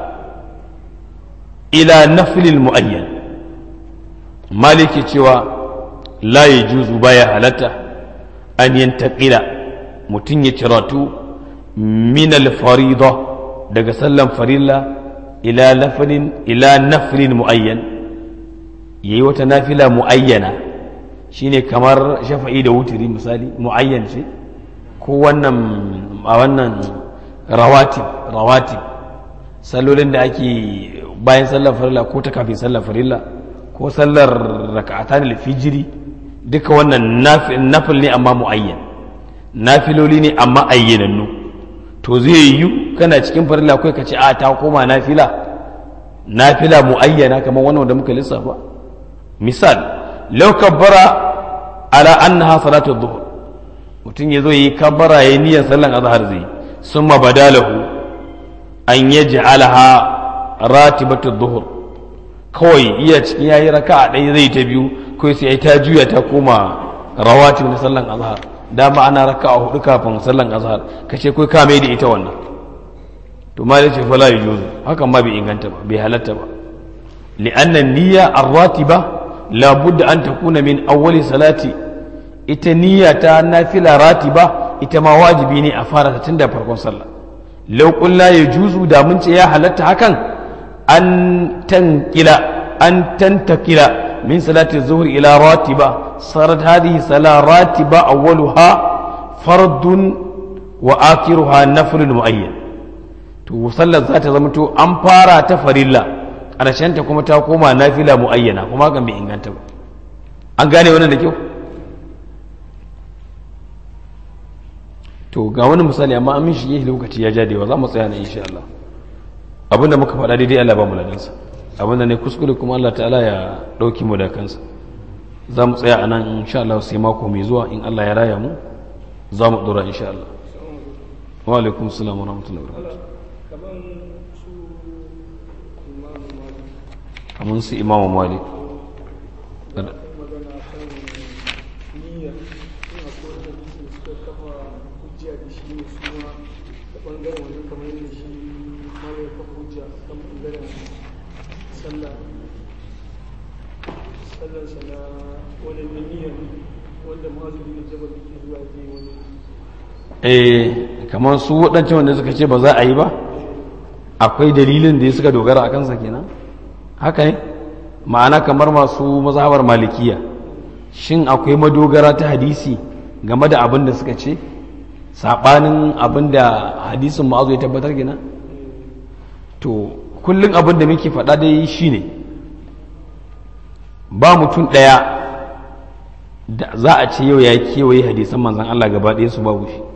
[SPEAKER 1] ila nafil muayyan maliki cewa la yajuzu baya halatta an yantaqila mutun ya ciratu min al-farida daga sallan farilla ila nafilin ila nafilin muayyan yayi wata nafila muayyana shine kamar shafa'i da wutiri misali muayyan ce ko wannan a wannan rawatib rawatib sallolin da ake bayan sallar farilla ko ta kafin sallar farilla ko sallar raka'atan al-fijri duka wannan nafil ne amma muayyan nafiloli ne amma ayyanannu to zai yi kana cikin farilla kai ka ce a ta koma nafila nafila muayyana kamar wannan da muka lissafa misal law kabbara ala annaha salatu dhuhr mutum yazo yi kabbara yayin niyyar sallan azhar zai summa badalahu an yaj'alaha ratibatu dhuhr kawai iya cikin yayi raka'a ɗaya zai ta biyu kai sai ta juya ta koma rawatib na sallan azhar dama ana raka'a hudu kafin sallan azhar kace kai ka mai da ita wannan to ma yace fala yujuzu hakan ma bai inganta ba bai halatta ba li'anna niyya ar-ratiba la budda an takuna min awwali salati ita niyya ta nafila ratiba ita ma wajibi ne a fara ta tunda farkon sallah law qulna yajuzu da mun ce ya halatta hakan an tankila an tantakila min salati zuhur ila ratiba sarat hadhihi sala ratiba awwaluha fardun wa akhiruha naflun muayyan to sallar za ta zama to an fara ta farilla ta kuma ta koma nafila muayyana kuma hakan bai inganta ba an gane wannan da kyau to ga wani misali amma an mishi yi lokaci ya jadewa za mu tsaya na insha Allah abinda muka faɗa daidai Allah ba mu ladansa abinda ne kuskure kuma Allah ta'ala ya ɗauki mu da kansa za mu tsaya a nan insha Allah sai mako mai zuwa in Allah ya raya mu za mu ɗora insha Allah wa alaikum salam wa rahmatullahi wa barakatuh kamar su imamu malik eh kamar su waɗancan wanda suka ce ba za a yi ba akwai dalilin da ya suka dogara a kansa kenan haka ne ma'ana kamar masu mazhabar malikiya shin akwai madogara ta hadisi game da abin da suka ce saɓanin abin da hadisin ma'azu ya tabbatar gina to kullum abin da muke faɗa dai shine ba mutum ɗaya da za a ce yau ya kewaye hadisan manzan Allah gaba ɗaya su babu shi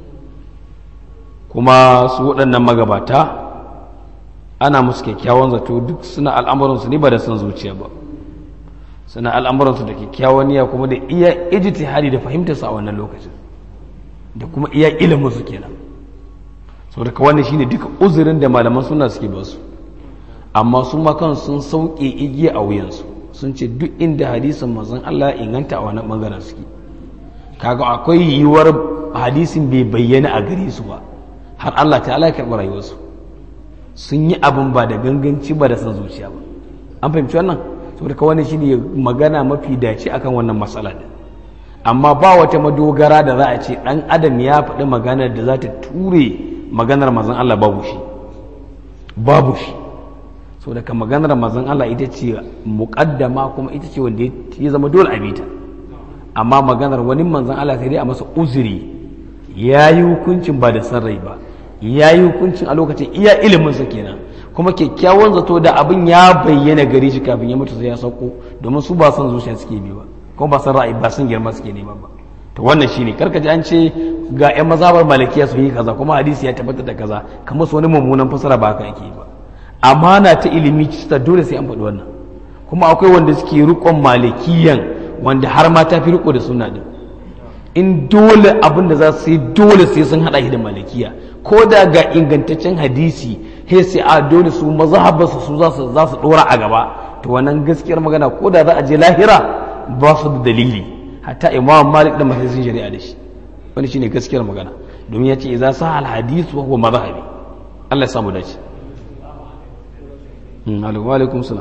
[SPEAKER 1] kuma su waɗannan magabata ana musu kyakkyawan zato duk suna al'amuransu ne ba da son zuciya ba suna al'amuransu da kyakkyawan niyya kuma da iya ijtihadi da fahimtarsu a wannan lokacin da kuma iya ilimin su kenan saboda ka wannan shine duka uzurin da malaman suna suke ba su amma su ma kan sun sauke igiya a wuyansu sun ce duk inda hadisin manzon Allah inganta a wannan bangaren suke kaga akwai yiwuwar hadisin bai bayyana a gare su ba har Allah ta'ala ya karɓi rayuwarsu sun yi abin ba da ganganci ba da san zuciya ba an fahimci wannan saboda ka wannan shine magana mafi dace akan wannan matsala din amma ba wata madogara da za a ce dan adam ya faɗi maganar da za ta ture maganar mazan Allah babu shi babu shi saboda ka maganar mazan Allah ita ce muƙaddama kuma ita ce wanda ya zama dole a bita amma maganar wani manzan Allah sai dai a masa uzuri ya yi hukuncin ba da san rai ba ya yi hukuncin a lokacin iya iliminsa kenan kuma kyakkyawan zato da abin ya bayyana gare shi kafin ya mutu sai ya sauko domin su ba son zuciya suke bi ba kuma ba san ra'ayi ba san girma suke nema ba to wannan shine karka ji an ce ga ƴan mazhabar malikiya su yi kaza kuma hadisi ya tabbatar da kaza kamar su wani mummunan fasara ba haka yake ba amana ta ilimi ta dole sai an faɗi wannan kuma akwai wanda suke rikon malikiyan wanda har ma ta fi riko da sunna din in dole abin da za su yi dole sai sun hada shi da malikiya ko da ga ingantaccen hadisi he sai a dole su mazhabarsu su za su za su dora a gaba to wannan gaskiyar magana ko da za a je lahira ba su da dalili hatta imam malik da masu sun shari'a da shi wani shine gaskiyar magana domin ya ce idza sa al hadith wa huwa madhhabi Allah ya samu dace wa alaikum salam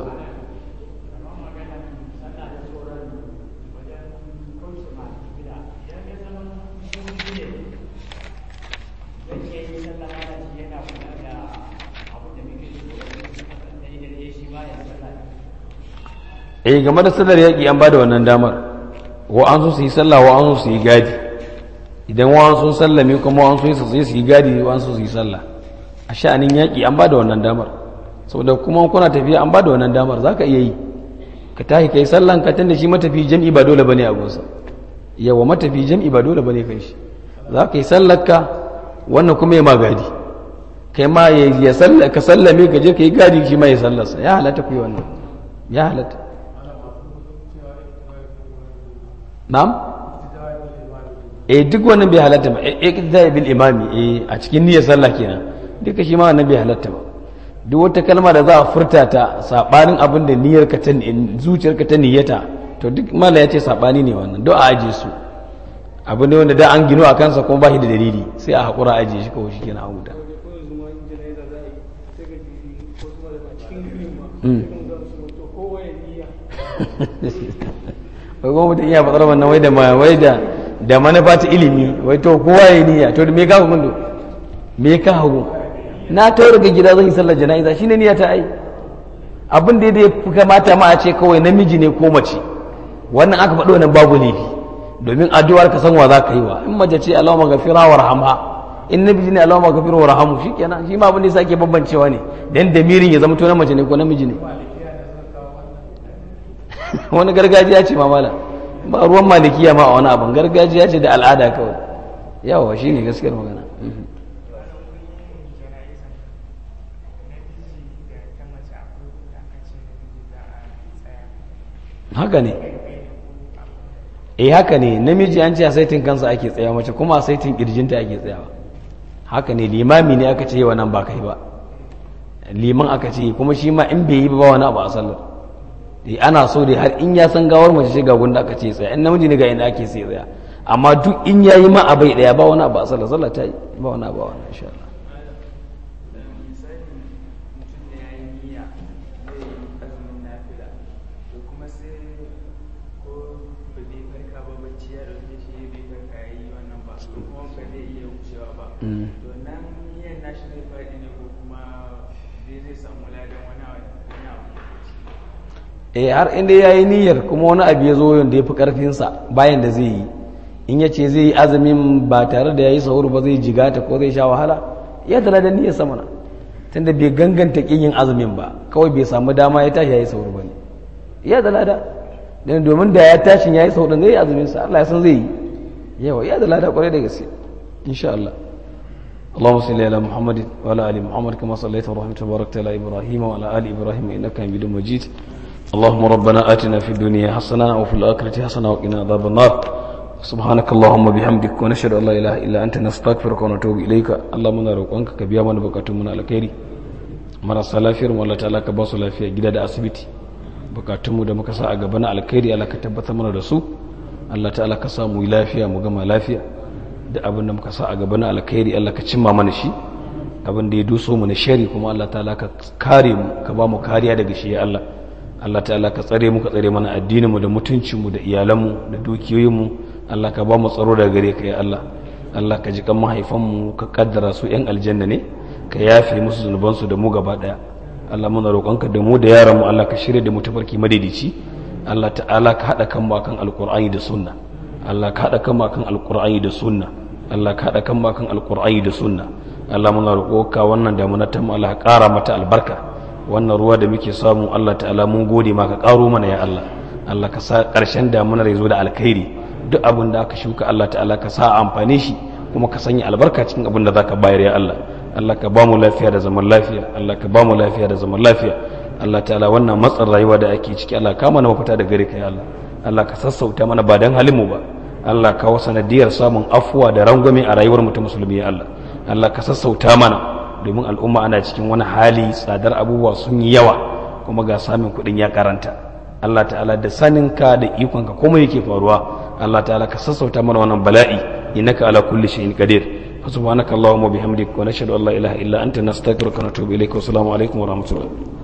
[SPEAKER 1] eh game da sallar yaƙi an ba da wannan damar wa an so su yi sallah wa an so su yi gadi idan wa an so sallame kuma wa an so su yi gadi wa an so su yi sallah a sha'anin yaƙi an ba da wannan damar saboda kuma kuna tafiya an ba da wannan damar za ka iya yi ka tashi ka yi sallan ka tunda shi matafi jam'i ba dole bane a gunsa yawa matafi jam'i ba dole bane kai shi za ka yi sallar ka wannan kuma ya ma gadi kai ma ya ka sallame ka je ka yi gadi shi ma ya sallarsa ya halatta ku yi wannan ya halatta na'am eh duk wannan bai halatta ba iqtida bil imami eh a cikin niyyar sallah kenan duka shi ma wannan bai halatta ba duk wata kalma da za a furta ta sabanin abin da niyyar ka ta zuciyar ka ta niyyata to duk mala ya ce sabani ne wannan do a aje su abu ne wanda da an gino a kansa kuma ba shi da dalili sai a hakura aje shi kawai shikenan a huta wai kuma mutum iya fatsar wannan wai da wai da da manufa ta ilimi wai to kowa ya niyya to me ka hukunto me ka hagu na to daga gida zan yi sallar jana'iza shine niyya ta ai abin da ya fi kamata ma a ce kawai namiji ne ko mace wannan aka faɗo wannan babu laifi domin addu'ar ka san wa za ka yi wa in mace ce Allahumma ghafira warhamha in namiji ne Allahumma ghafira warhamhu shikenan shi ma abin da yasa ake bambancewa ne dan damirin ya zama to na mace ne ko namiji ne wani gargajiya ce mamala ba ruwan malikiya ma a wani abin gargajiya ce da al'ada kawai yawa shi ne gaskiyar magana haka ne eh haka ne namiji an ce a saitin kansa ake tsaya mace kuma a saitin kirjinta ake tsayawa haka ne limami ne aka ce yawa nan ba kai ba liman aka ce kuma shi ma in bai yi ba wani abu a sallar eh ana so dai har in ya san gawar mace ce ga gunda aka ce tsaya in namiji ne ga inda ake sai tsaya amma duk in yayi ma abai daya ba wani abu a sallar sallar ta yi ba wani abu a wani insha Allah eh har inda ya yi niyyar kuma wani abu ya zo yadda ya fi ƙarfinsa bayan da zai yi in ya ce zai yi azumin ba tare da ya yi sahur ba zai jigata ko zai sha wahala ya tala da niyyar samana tunda bai ganganta ƙin yin azumin ba kawai bai samu dama ya tashi ya yi sahur ba ne ya tala da dan domin da ya tashin ya yi sahur zai yi azumin sa Allah ya san zai yi yawa ya tala da kwarai da gaske insha Allah اللهم صل على محمد وعلى ال محمد كما صليت ورحمت وباركت على ابراهيم وعلى ال ابراهيم انك حميد مجيد اللهم ربنا آتنا في الدنيا حسنة وفي الآخرة حسنة وقنا عذاب النار سبحانك اللهم بحمدك ونشهد أن لا إله إلا أنت نستغفرك ونتوب إليك اللهم نروقك كبيا من بكاتم من الخير marasa lafiyar mu Allah ta'ala ka ba su lafiya gida da asibiti bukatunmu da muka sa a gaba na alkhairi Allah ka tabbatar mana da su Allah ta'ala ka sa mu yi lafiya mu gama lafiya da abin da muka sa a gaba na alkhairi Allah ka cimma mana shi abin da ya duso mu na shari kuma Allah ta'ala ka kare mu ka ba mu kariya daga shi ya Allah Allah ta'ala ka tsare mu ka tsare mana addinin mu da mutuncin mu da iyalan mu da dukiyoyin mu Allah ka ba mu tsaro daga gare ka ya Allah Allah ka ji kan mahaifan mu ka kaddara su yan aljanna ne ka yafe musu zunuban su da mu gaba daya Allah muna roƙonka da mu da yaran mu Allah ka shirya da mu tafarki madaidaici Allah ta'ala ka hada kan mu akan alqur'ani da sunna Allah ka hada kan mu akan alqur'ani da sunna Allah ka hada kan mu akan alqur'ani da sunna Allah muna roƙonka wannan damuna ta mu Allah ka ƙara mata albarka wannan ruwa da muke samu Allah ta'ala mun gode maka karo mana ya Allah Allah ka sa ƙarshen damunar ya zo da alkhairi duk abin da aka shuka Allah ta'ala ka sa amfane shi kuma ka sanya albarka cikin abin da zaka bayar ya Allah Allah ka ba mu lafiya da zaman lafiya Allah ka ba mu lafiya da zaman lafiya Allah ta'ala wannan matsin rayuwa da ake ciki Allah ka mana mafita da gare ka ya Allah Allah ka sassauta mana ba dan halin mu ba Allah ka wa sanadiyar samun afuwa da rangwame a rayuwar mu ta musulmi ya Allah Allah ka sassauta mana domin al'umma ana cikin wani hali tsadar abubuwa sun yi yawa kuma ga samun kuɗin ya karanta Allah ta'ala da saninka da ikonka komai yake faruwa Allah ta'ala ka sassauta mana wannan bala'i innaka ala kulli shay'in qadir fa subhanaka allahumma bihamdika wa nashhadu an la ilaha illa anta nastaghfiruka wa natubu ilayka wa assalamu alaikum wa rahmatullah